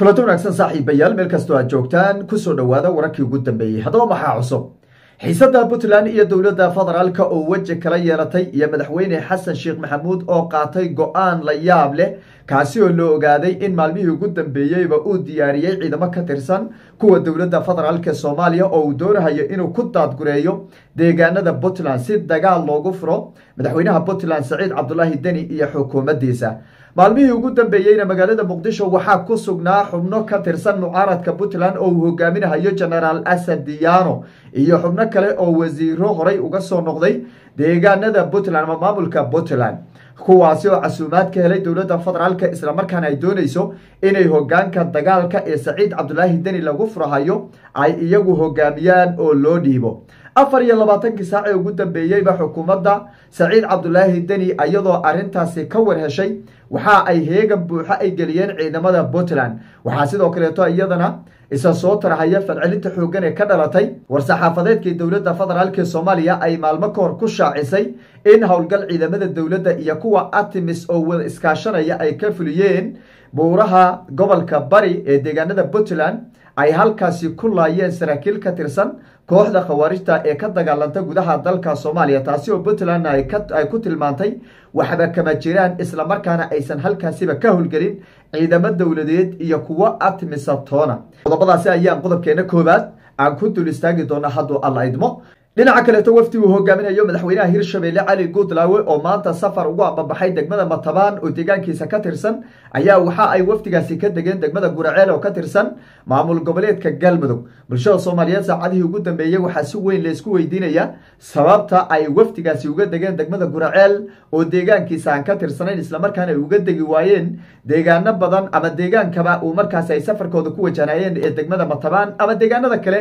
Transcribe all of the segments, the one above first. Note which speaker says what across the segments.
Speaker 1: kulanti wanaagsan saaxiibayaal meel kastoo aad joogtaan kusoo dhowaada wararkii ugu dambeeyey haddaba maxaa cusub xiisada puntland iyo dowladda federaalka oo weji kala yeelatay iyo madaxweyne xasan sheekh maxamuud oo qaatay go-aan la yaab leh kaasi oo la ogaaday in maalmihii ugu dambeeyeyba uu diyaariyey ciidamo ka tirsan kuwa dowladda federaalka soomaaliya oo uu doonahayo inuu ku daadgureeyo deegaanada puntland si dagaal loogu furo madaxweynaha puntland saciid cabdulaahi deni iyo xukuumaddiisa maalmihii ugu dambeeyeyna magaalada muqdisho waxaa ku sugnaa xubno ka tirsan mucaaradka puntland oo uu hogaaminahayo genaraal asad diyaano iyo xubno kale oo wasiiro horay uga soo noqday deegaanada puntland ama maamulka puntland kuwaasi oo casuumaad ka helay dowladda federaalka islamarkaana ay doonayso inay hogaanka dagaalka ee saciid cabdulaahi deni lagu furahayo ay iyagu hogaamiyaan oo loo dhiibo afar iyo labaatankii saac ee ugu dambeeyeyba xukuumadda saciid cabdulaahi deni iyadoo arintaasi ka war heshay waxa ay heegan buuxo ay geliyeen ciidamada puntland waxaa sidoo kaleeto iyadana isa soo tarahaya falcelinta xooggan ee ka dhalatay war-saxaafadeedkii dowladda federaalka soomaaliya ay maalmo ka hor ku shaacisay in howlgal ciidamada dowladda iyo kuwa artemis oo wada iskaashanaya ay ka fuliyeen buuraha gobolka bari ee deegaanada puntland ay halkaasi ku laayeen saraakiil ka tirsan kooxda khawaarijta ee ka dagaalanta gudaha dalka soomaaliya taasi oo puntland ay ku tilmaantay waxba kama jiraan islamarkaana aysan halkaasiba ka howlgelin ciidamo dowladeed iyo kuwo artemisa toona qodobadaasi ayaan qodobkeena koobaad aan ku dul istaagi doona hadduu alla idmo dhinaca kaleeto wafdi uu hogaaminayo madaxweynaha hirshabelle cali guudlaawe oo maanta safar ugu ambabaxay degmada matabaan oo deegaankiisa ka tirsan ayaa waxa ay wafdigaasi ka degeen degmada guraceel oo ka tirsan maamul goboleedka galmudug bulshada soomaaliyeed saacadihii ugu dambeeyey waxaa si weyn laysku weydiinaya sababta ay wafdigaasi uga degeen degmada guraceel oo deegaankiisa aan ka tirsanayn islamarkaana ay uga degi waayeen deegaano badan ama deegaankaba uu markaasi ay safarkooda ku wajahnayeen ee degmada matabaan ama deegaanada kale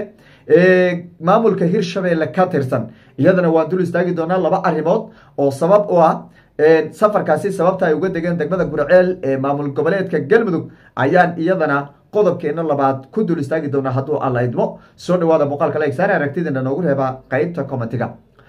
Speaker 1: ee maamulka hirshabelle ka tirsan iyadana waan dul istaagi doonaa laba arrimood oo sabab u ah safarkaasi sababta ay uga degeen degmada gurceel ee maamul goboleedka galmudug ayaan iyadana qodobkeena labaad ku dul istaagi doonaa hadduu alla idmo soo dhawaada muuqaalka leegsaana aragtidana noogu reeba qeybta commentiga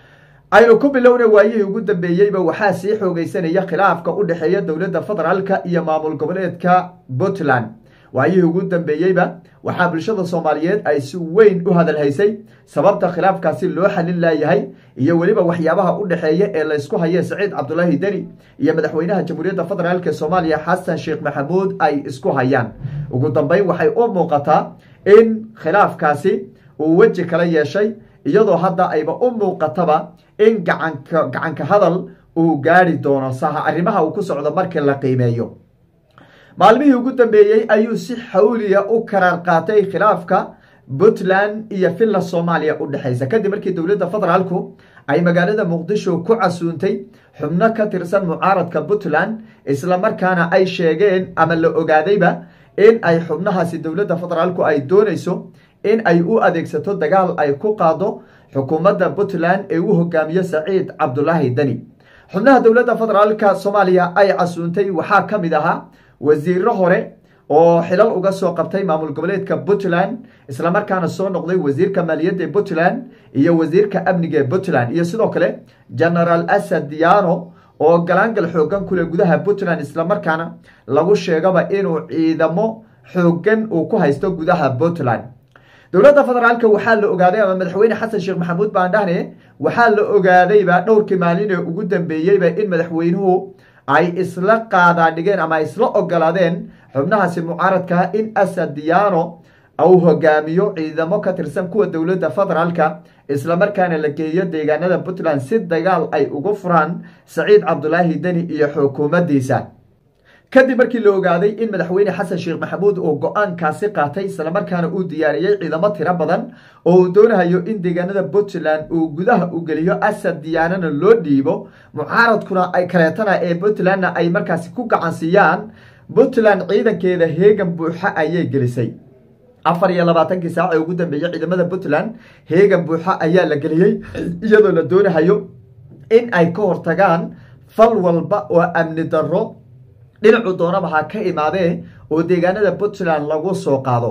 Speaker 1: aynu ku bilowna waayihii ugu dambeeyeyba waxaa sii xoogeysanaya khilaafka u dhexeeya dowladda federaalka iyo maamul goboleedka puntland waayihii ugu dambeeyeyba waxaa bulshada soomaaliyeed ay si weyn u hadalhaysay sababta khilaafkaasi loo xalin laayahay iyo weliba waxyaabaha u dhexeeya ee laysku haye saciid cabdulaahi deni iyo madaxweynaha jamhuuriyadda federaalk soomaaliya xasan sheekh maxamuud ay isku hayaan ugu dambeyn waxay u muuqataa in khilaafkaasi uu weji kala yeeshay iyadoo hadda ayba u muuqataba in gacanka gacanka hadal uu gaari doono saha arrimaha uu ku socdo markii la qiimeeyo maalmihii ugu dambeeyey ayuu si xawliya u karaar qaatay khilaafka puntland iyo finland soomaaliya u dhexaysa kadib markii dowladda federaalku ay magaalada muqdisho ku casuuntay xubno ka tirsan mucaaradka puntland islamarkaana ay sheegeen ama la ogaadayba in ay xubnahaasi dowladda federaalku ay doonayso in ay u adeegsato dagaal ay ku qaado xukuumadda puntland ee u hogaamiyo saciid cabdulaahi deni xubnaha dowladda federaalka soomaaliya ay casuuntay waxaa ka mid ahaa wasiiro hore oo xilal uga soo qabtay maamul goboleedka puntland islamarkaana soo noqday wasiirka maaliyadda ee puntland iyo wasiirka amniga ee puntland iyo sidoo kale genaraal asad diano oo galaangal xoogan kule gudaha puntland islamarkaana lagu sheegaba inuu ciidamo xoogan uu ku haysto gudaha puntland dowladda federaalka waxaa la ogaaday ama madaxweyne xasan sheekh maxamuud baan dhahne waxaa la ogaadayba dhowrkii maalin ee ugu dambeeyeyba in madaxweynuhu ay isla qaadaadhigeen ama ay isla ogolaadeen xubnahaasi mucaaradkaa in asad diano uu hogaamiyo ciidamo ka tirsan kuwa dowladda federaalka islamarkaana la geeyo deegaanada puntland si dagaal ay ugu furaan saciid cabdulaahi deni iyo xukuumaddiisa kadib markii la ogaaday in madaxweyne xasan sheekh maxamuud uu go-aankaasi qaatay islamarkaana uu diyaariyey ciidamo tiro badan oo uu doonahayo in deegaanada puntland uu gudaha u geliyo asad diyaanana loo dhiibo mucaaradkuna ay kaleetana ee puntlandna ay markaasi ku gacansiiyaan puntland ciidankeeda heegan buuxa ayay gelisay afar iyo labaatankii saac ee ugu dambeeyey ciidamada puntland heegan buuxa ayaa la geliyey iyadoo la doonahayo in ay ka hortagaan fal walba oo amni darro dhinacu doonaba ha ka imaadee oo deegaanada puntland lagu soo qaado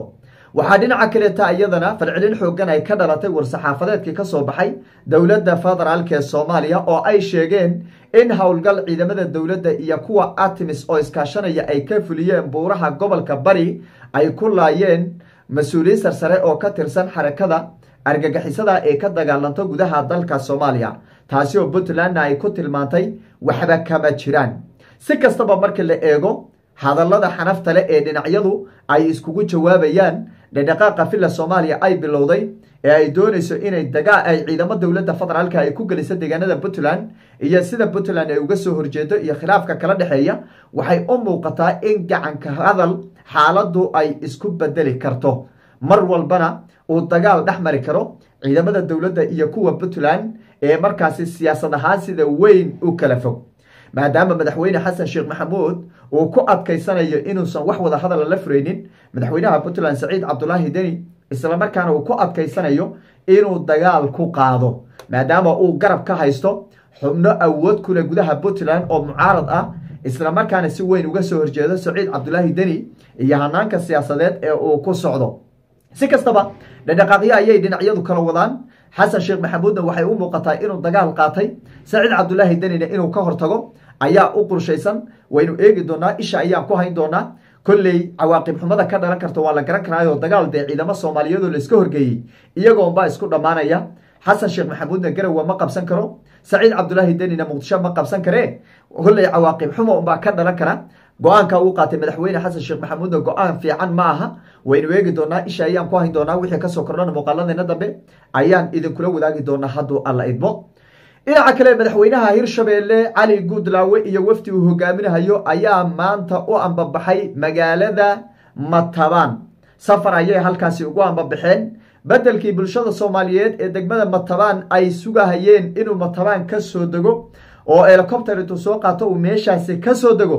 Speaker 1: waxaa dhinaca kaleeta iyadana falcelin xoogan ay ka dhalatay war-saxaafadeedkii ka soo baxay dowladda federaalk ee soomaaliya oo ay sheegeen in howlgal ciidamada dowladda iyo kuwa artemis oo iskaashanaya ay ka fuliyeen buuraha gobolka bari ay ku laayeen mas-uuliyiin sarsare oo ka tirsan xarakada argagixisada ee ka dagaalanto gudaha dalka soomaaliya taasi oo puntlandna ay ku tilmaantay waxba kama jiraan si kastaba markii la eego hadallada xanafta leh ee dhinacyadu ay iskugu jawaabayaan dhedhaqaaqa villa soomaaliya ay bilowday ee ay doonayso inay dagaa ay ciidamo dowladda federaalka ay ku geliso deegaanada puntland iyo sida puntland ay uga soo horjeedo iyo khilaafka kala dhexeeya waxay u muuqataa in gacanka hadal xaaladdu ay isku bedeli karto mar walbana uu dagaal dhex mari karo ciidamada dowladda iyo kuwa puntland ee markaasi siyaasad ahaan sida weyn u kala fog maadaama madaxweyne xasan sheekh maxamuud uu ku adkaysanayo inuusan wax wada hadala la furaynin madaxweynaha puntland saciid cabdulaahi deni islamarkaana uu ku adkaysanayo inuu dagaal ku qaado maadaama uu garab ka haysto xubno awood kule gudaha puntland oo mucaarad ah islamarkaana si weyn uga soo horjeedo saciid cabdulaahi deni iyo hanaanka siyaasadeed ee uu ku socdo si kastaba dhadhaqaaqyo ayay dhinacyadu kala wadaan xasan sheekh maxamuudna waxay u muuqataa inuu dagaal qaatay saciid cabdulaahi denina inuu ka hortago ayaa u qorshaysan waynu eegi doonaa isha ayaan ku hayn doonaa kolley cawaaqib xumada ka dhalan karta waa la garan karaayo dagaal dee ciidamo soomaaliyeedoo laiska horgeeyey iyagoonbaa isku dhammaanaya xasan sheekh maxamuudna garowa ma qabsan karo saciid cabdulaahi denina muqdisho ma qabsan karee kolley cawaaqib xumo unbaa ka dhalan kara go-aanka uu qaatay madaxweyne xasan sheekh maxamuudna go-aan fiican ma aha waynu eegi doonaa isha ayaan ku hayn doonaa wixii kasoo kordhana muuqaaladeena dambe ayaan idinkula wadaagi doonaa hadduu alla idmo dhinaca kale madaxweynaha hirshabeelle cali guudlaawe iyo wafdi uu hogaaminahayo ayaa maanta u ambabaxay magaalada matabaan safar ayay halkaasi ugu ambabaxeen bedelkii bulshada soomaaliyeed ee degmada matabaan ay sugahayeen inuu matabaan ka soo dego oo helicopter intuu soo qaato uu meeshaasi ka soo dego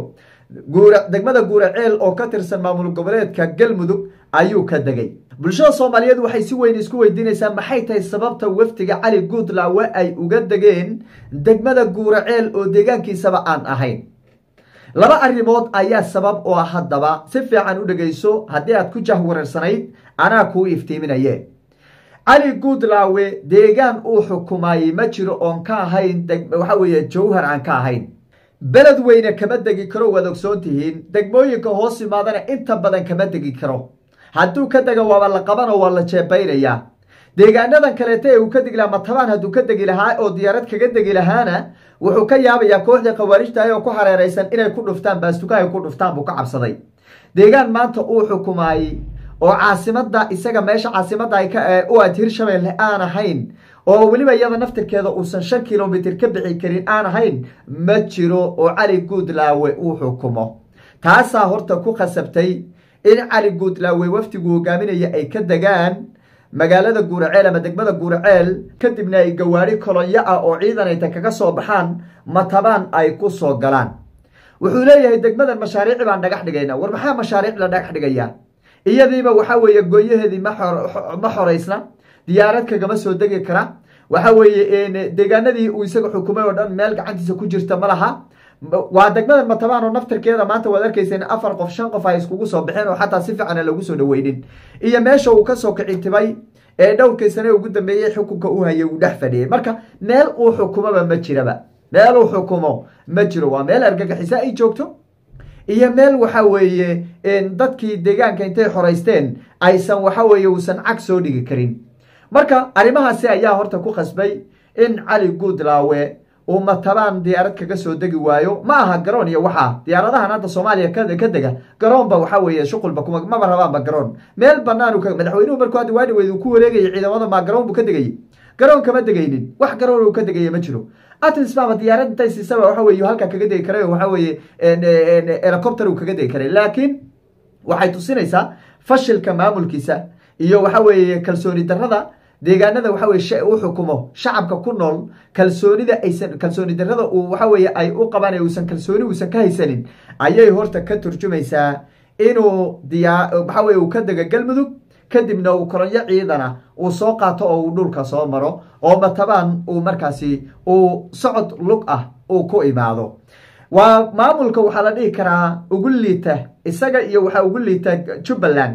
Speaker 1: degmada guuraceel oo ka tirsan maamul goboleedka galmudug ayuu ka degay bulshada soomaaliyeed waxay si weyn isku weydiinaysaa maxay tahay sababta wafdiga cali guudlaawe ay uga degeen degmada guuraceel oo deegaankiisaba aan ahayn laba arrimood ayaa sabab oo ah haddaba si fiican u dhegayso haddii aad ku jahwareersanayd anaa kuu iftiiminaye cali guudlaawe deegaan uu xukumayey ma jiro oon ka ahayn waxa weeye jawhar aan ka ahayn beled weyne kama degi karo waad ogsoon tihiin degmooyinka hoos imaadana inta badan kama degi karo hadduu ka dega waaba la qabanoo waa la jeebaynayaa deegaanadan kaleeta ee uu ka degi lahaa matabaan hadduu ka degi lahaa oo diyaarad kaga degi lahaana wuxuu ka yaabayaa kooxdii khawaarijta ah oo ku hareeraysan inay ku dhuftaan baastuka ay ku dhuftaan buu ka cabsaday deegaan maanta uu xukumaayey oo caasimada isaga meesha caasimada ay u aad hirshabeelle aan ahayn oo weliba iyada naftirkeeda uusan shan kilomitr ka bixi karin aan ahayn ma jiro oo cali guudlaawe uu xukumo taasaa horta ku khasabtay in cali guudlaawe wafdigu hogaaminaya ay ka degaan magaalada guuraceel ama degmada guuraceel kadibna ay gawaari kolonyo ah oo ciidan ayta kaga soo baxaan matabaan ay ku soo galaan wuxuu leeyahay degmadan mashaariici baan dhagax dhigayna war maxaa mashaariic la dhagax dhigaya iyadiiba waxaa weeye gooyaheedii ma xoraysna diyaarad kagama soo degi kara waxa weeye deegaanadii uu isaga xukumay oo dhan meel gacantiisa ku jirta ma laha waa degmada matabaan oo naftirkeeda maanta waad arkayseen afar qof shan qof ay iskugu soo baxeen oo xataa si fiican lagu soo dhaweynin iyo meesha uu kasoo kicitibay ee dhowrkii sane ugu dambeeyey xukunka u hayay uu dhex fadhiyey marka meel uu xukumoba ma jiraba meel uu xukumo ma jiro waa meel argagixisa ay joogto iyo meel waxa weeye dadkii deegaanka intay xoraysteen aysan waxa weeye uusan cag soo dhigi karin marka arrimahaasi ayaa horta ku khasbay in cali guudlaawe uu matabaan diyaarad kaga soo degi waayo ma aha garoon iyo waxaa diyaaradahan hadda soomaaliya ka dega garoonba waxa weeye shuqulba kuma maba rabaanba garoon meel banaan madaxweynuhu markuu hadda waadhiweyd uu ku wareegayay ciidamada maa garoon buu ka degayey garoon kama degaynin wax garoon uu ka degaya ma jiro atmis baaba diyaarad intay siisaba waxa weye halkaa kaga degi karay waxa weeye helicopter uu kaga degi karay laakiin waxay tusinaysaa fashilka maamulkiisa iyo waxa weeye kalsooni darrada deegaanada waxa weye u xukumo shacabka ku nool kalsoonida aysan kalsooni darrada uu waxa weeye ay u qabaan ee uusan kalsooni uusan ka haysanin ayay horta ka turjumaysaa inuu diyaa waxa weye uu ka dego galmudug kadibna uu kolonyo ciidana uu soo qaato oo uu dhulka soo maro oo matabaan uu markaasi uu socod lug ah uu ku imaado waa maamulka waxaa la dhihi karaa ugu liita isaga iyo waxaa ugu liita jubbaland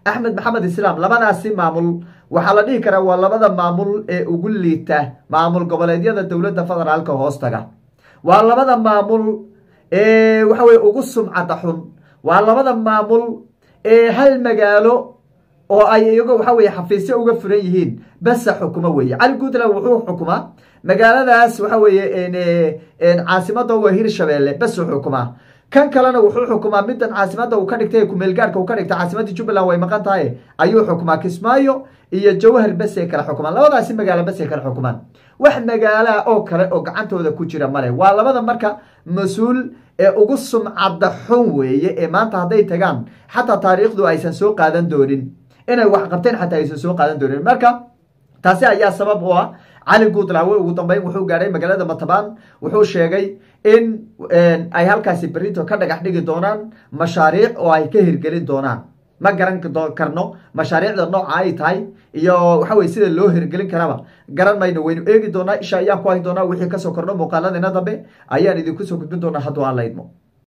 Speaker 1: axmed maxamed islaam labadaasi maamul waxaa la dhihi karaa waa labada maamul ee ugu liita maamul goboleedyada dowladda federaalka hoostaga waa labada maamul ee waxa weye ugu sumcada xun waa labada maamul ee hal magaalo oo ay iyago waxa weye xafiisyo uga furan yihiin basa xukumo weeye cali puntland wuxuu xukumaa magaaladaas waxa weeye caasimada waa hirshabeelle basu xukumaa kan kalena wuxuu xukumaa midan caasimada uu ka dhigtay kumeelgaarka uu ka dhigtay caasimadii jubbaland way maqan tahay ayuu xukumaa kismaayo iyo jawhar basay kala xukumaan labadaasi magaalo basay kala xukumaan wax magaalaha oo kale oo gacantooda ku jira male waa labada marka mas-uul ee ugu sumcadda xun weeye ee maanta hadday tagaan xataa taariikhdu aysan soo qaadan doonin inay wax qabteen xataa aysan soo qaadan doonin marka taasi ayaa sabab u ah cali guudlaawe ugu dambeyn wuxuu gaadhay magaalada matabaan wuxuu sheegay in ay halkaasi berito ka dhagax dhigi doonaan mashaariic oo ay ka hirgelin doonaan ma garan karno mashaariicda nooca ay tahay iyo waxa weye sida loo hirgelin karaba garan mayno waynu eegi doonaa isha ayaan ku hayn doonaa wixii kasoo kordho muuqaaladina dambe ayaan idinku soo gudbin doonaa hadduu aan la idmo